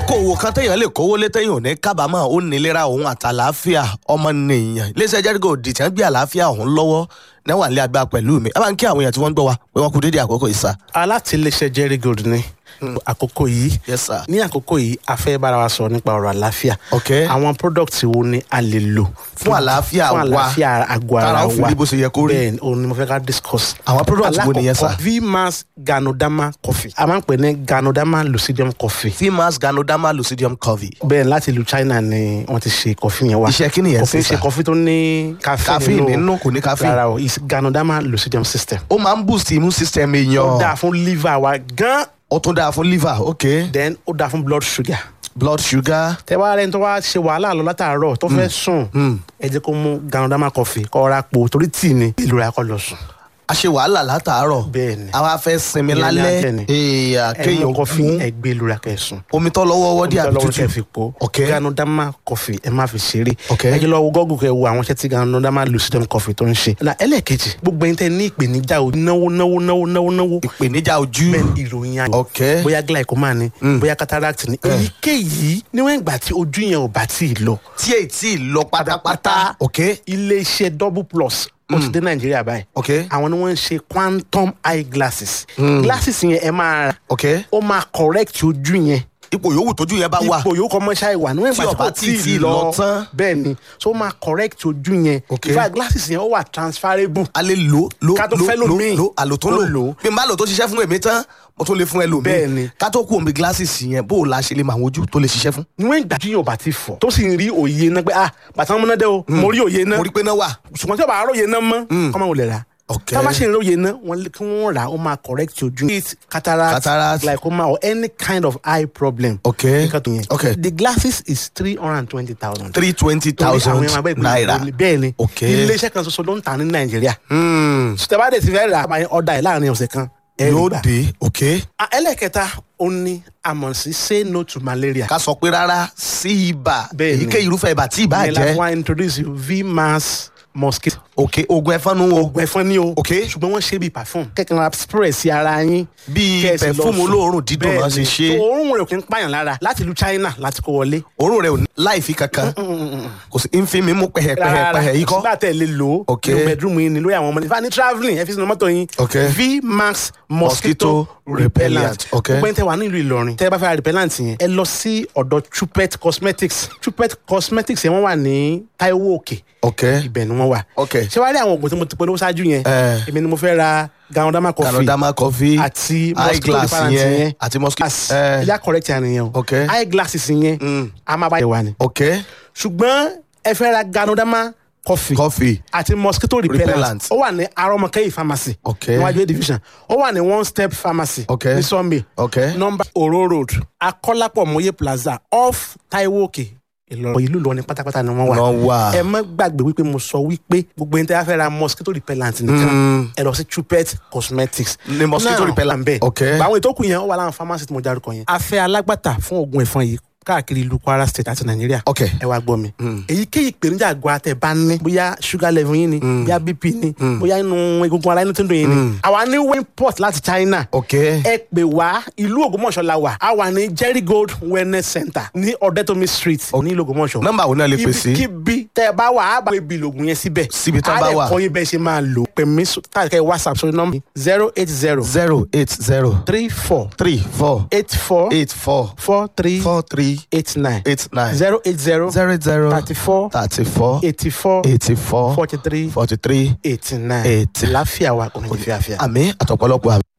okòwò kan téèyàn lè kówó lé téèyàn ò ní kábàámọ̀ ó nílera òun àtàlàáfíà ọmọnìyàn iléeṣẹ́ jẹ́rígò dìtẹ́ ń gbé àlàáfíà òun lọ́wọ́ níwà ní agbá pẹ̀lú mi ẹ bá ń kí àwọn èèyàn tí wọ́n ń gbọ́ wa pé wọ́n kú dédé àkókò yìí sá. alátìlẹsẹ jerry gold ni àkókò yìí yes sir. ní àkókò yìí a fẹ́ bára wa sọ̀rọ̀ nípa ọ̀rọ̀ àlàáfíà ok àwọn product wo ni a lè lò Fún àlàáfíà fún wa. àlàáfíà àgọ́ ara Kára ó fi wa rí bó ṣe yẹ kó rí. bẹ́ẹ̀ ni òun ni mo fẹ́ ká discuss. Àwọn product wo nìyẹn, sir? alákọ̀ọ́kọ́ vmax ganodama coffee a máa ń pè ní ganodama lucidium coffee fimas ganoderma lucidium covey bẹ́ẹ̀ láti ìlú China ni wọ́n ti ṣe coffee yẹn wá Iṣẹ́ kí nìyẹn coffee sí, sir? ṣe coffee tó ní Caffeine caffeine nínú, kò ní caffeine. rárá o is ganodama lucidium system ó máa ń boost immune system ó èèyàn dáa fún liver wa gan ó tún dáa fún liver ok then ó dáa fún blood sugar blood sugar tẹ wá rẹni tó wá ṣe wàhálà lọ látàárọ̀ tó fẹ́ sùn ẹ jẹ́ kó mú ganodama coffee kó ra po torí tíì ni ìlú rẹ̀ kó lọ sùn. a ṣe wàhálà látàárọ̀ Bẹ́ẹ̀ ni. àwa fẹ́ sinmi Ìyẹn ní lálẹ́ alẹ́ ni. èèyàn ẹ mú kéèyàn coffee mú ẹ gbé ìlú rẹ̀ kẹ́ sùn. omi tó lọ́wọ́ wọ́dí àbí lọ́wọ́ tútù kẹ́ fi po ok ganodama coffee ẹ má fi ṣeré Ok. ẹ jẹ́ lọ wo gọ́gùn kẹ́ wo àwọn iṣẹ́ tí ganodama lucidum coffee tó ń ṣe. na ẹlẹ́ẹ̀kejì gbogbo ẹni tẹ́ ní ìpèníjà o náwó náwó náwó náwó náwó ìpèníjà ojú bẹ́ẹ̀ ni ìròyìn ayọ̀ ok bóyá glaucoma ni bóyá cataract ni èyíkéyìí níwọ̀n ìgbà tí ojú yẹn ò bá tí ì lọ tí èyí tí ì lọ pátápátá ok iléeṣẹ́ double plus ó ti dé nàìjíríà báyìí ok àwọn ni wọ́n ń ṣe quantum eye glasses glasses yẹn ẹ máa ra ok ó máa correct ojú yẹn ipò yòówù tójú yẹn bá wà ipò yòókù ọmọ ṣáà ìwà níwọ̀n Tí ìgbà ó bá tí tí ì kò tí ì lọ lọ tán. bẹ́ẹ̀ ni so ó máa correct ojú yẹn Ok. in fact glasses yẹn ó wà transferable a lè lò lò Ká tó lò fẹ́ lò lòmíì. lò àlò tó Tó lò lò. bí n bá lò tó ṣiṣẹ́ fún èmi tán mo tún lè fún ẹlòmíì Bẹ́ẹ̀ ni. ká tó kú omi glasses yẹn bó o la ṣe lè mọ àwọn ojú tó lè ṣiṣẹ́ fún. níwọ̀n ìgbà tí yóò bá ti fọ̀ tó sì ń rí òye náà pé ah bàtà wọn múná dé o mo rí òye náà mo rí pé náà wà. ṣùgbọ́n tí o bá róye náà mọ́ kọ́mọ wò lè rà Ok. tá a bá ṣe ń róye náà wọ́n lé kí wọ́n rà ó máa correct ojú it cataract, Cataract. glaucoma or any kind of eye problem. Ok. nǹkan tó yẹn Ok. the glasses is three hundred and twenty thousand. three twenty thousand naira. bẹ́ẹ̀ ni Ok. iléeṣẹ́ kan ṣoṣo ló ń tà ní nàìjíríà. Hmm. sùtẹ́bàdé ti fẹ́ rà àbáyé ọ̀dà ẹ̀ láàrin ọ̀sẹ̀ kan. ẹ rí yóò gbà. dé ok. Ah, ẹlẹ́kẹta ó ní àmọ̀ sí say no to malaria. ká sọ pé rárá sí ibà Bẹ́ẹ̀ ni. èyíkéyìí irúfẹ́ ibà tí ibà Ìyẹn la jẹ́ fún wa introduce you vmax mosquito. ok oògùn ẹ̀fọn nu o oògùn ẹ̀fọn ni o. Ok. ṣùgbọ́n wọ́n ṣe bíi perfume. kẹ́kẹ́ ra spray sí ara yín. Bíi Kẹ́ ẹ sì lọ perfume sùn. olóòórùn dídùn náà ṣe Bẹ́ẹ̀ni. ṣe. tó òórùn rẹ̀ kì í pààyàn lára láti ìlú China láti kó wọlé. òórùn rẹ̀ ò ní láìfi kankan kò sí ń fi mi mú pẹ̀hẹ̀pẹ̀hẹ̀ yìí kọ́. sígbà tẹ̀ lè lò ó. Ok. nínú bedroom yín ni lórí àwọn ọmọdé. ìfà ní travelling ẹ fi sínú mọ́tò yín. Ok. vmax Mosquito mosquito repellent. repellent. Ok. gbogbo ẹni tẹ wà nílùú Ìlọrin tẹ bá fẹ́ ra repellent yẹn ẹ lọ sí ọ̀dọ̀ Chupet cosmetics Chupet cosmetics yẹn wọ́n wà ní Taiwo Òkè ok ibẹ̀ ni wọ́n wà. Ok. ṣé wàá rí àwọn oògùn tí mo ti polówó ṣáájú yẹn Eh. èmi ni mo fẹ́ ra ganodama coffee Ganoderma coffee àti eye mosquito glass repellent yẹn yẹn àti mosquito. As- Eh. ẹ̀yà correct yẹn nìyẹn o Ok. eye glasses yẹn a máa bá yẹ wá ni ok ṣùgbọ́n ẹ fẹ́ ra ganodama coffee coffee àti mosquito repellent Repellent. ó wà ní arọmọkẹyì pharmacy Ok. níwájú A division ó wà ní one step pharmacy Ok. ní Sunday Ok. number oro road akọ́lápọ̀ mọ́yé plaza off Taiwo Òkè Ìlọrin ìlú Ìlọrin pátápátá ni wọ́n wà Wọ́n wà. ẹ má gbàgbé wípé mo sọ wípé gbogbo ẹni tí a fẹ́ ra mosquito repellent nìkan ẹ lọ sí Chupet cosmetics Ní mosquito Now, repellent. bẹ́ẹ̀ Ok. àwọn ètò kù yẹn ó wà láwọn pharmacy tí mo dárúkọ yẹn a fẹ́ alágbàtà fún oògùn ẹ̀fọn yìí káàkiri ìlú Kwara state àti Nàìjíríà Ok. ẹ wá gbọ́ mi. èyíkéyìí ìpèníjà àgọ́ àtẹ̀ bá ní bóyá sugar level yín ni bóyá bp ni bóyá inú egungun ara inú tó ń dùn yín ni. àwa ní import láti China. ok ẹ pè wá ìlú Ògbómọ̀ṣọ́ la wà a wà ní Jerry Gold Wellness Center ní Ọ̀dẹ́tòmí street ní ìlú Ògbómọ̀ṣọ́. nọ́mbà wo náà lè pè sí. ibikíbi tẹ ẹ bá wà á bá ibi ìlògùn yẹn síbẹ̀. Síbi tán bá wà. á lè kọ́ yín bẹ́ẹ̀ ṣe máa lò. pè mí tàkẹ́ whatsapp sórí nọ́mbà zero eight zero zero eight zero three four three four eight four eight four four three four three eight nine eight nine zero eight zero zero zero thirty four thirty four eighty four eighty four forty three forty three eighty nine Eighty. láfíà wa kò ní fi àfíà. àmì àtọ̀pọ̀lọpọ̀ àmì.